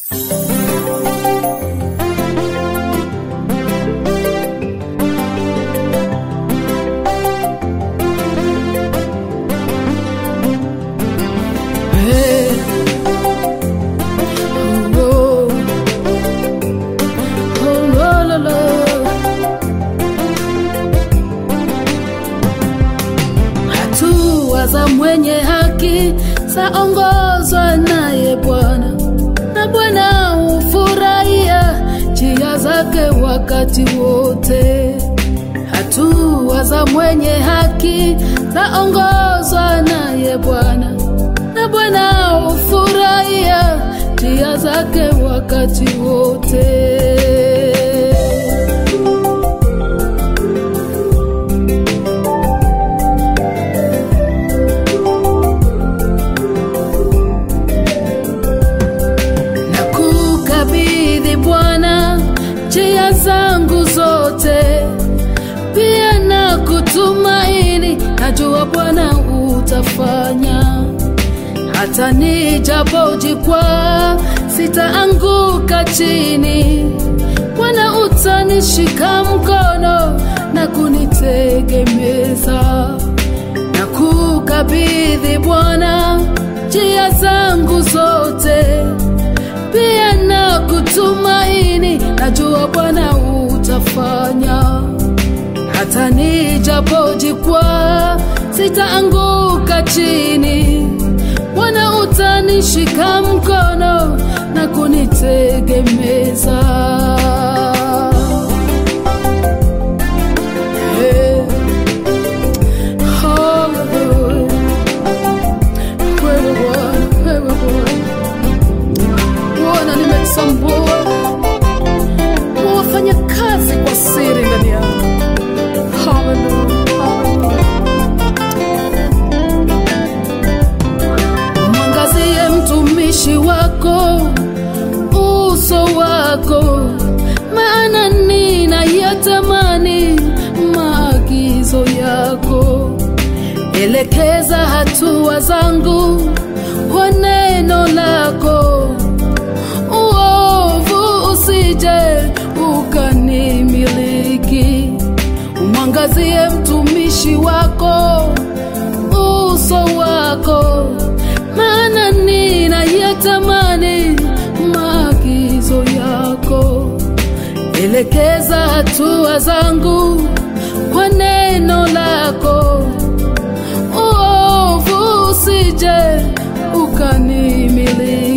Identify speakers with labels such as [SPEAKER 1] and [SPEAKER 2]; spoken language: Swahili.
[SPEAKER 1] Hey. Oh, oh, la, la, la. Hatua za mwenye haki zaongozwa naye Bwana, na Bwana hufurahia njia zake wakati wote. Hatua za mwenye haki zaongozwa naye Bwana, na Bwana hufurahia njia zake wakati wote. na kukabidhi Bwana njia zangu zote, pia na kutumaini, najua Bwana utafanya. Hata nijapojikwaa, sitaanguka chini. Bwana utanishika mkono na kunitegemeza na kukabidhi Bwana njia zangu zote, pia na kutumaini, najua Bwana utafanya. Hata nijapojikwaa, sitaanguka chini. Bwana utanishika mkono na kunitegemeza. Hey. Hallelujah. Wewe Bwana, wewe Bwana. Bwana, nimetambua wafanya kazi kwa siri ndani yangu. Hallelujah, hallelujah. Mwangazie mtumishi wako uso wako, maana ninayatamani maagizo yako. Elekeza hatua zangu kwa neno lako, uovu usije ukanimiliki. Umwangazie mtumishi wako uso wako, maana ninayatamani maagizo yako. Elekeza hatua zangu kwa neno lako, uovu usije ukanimiliki.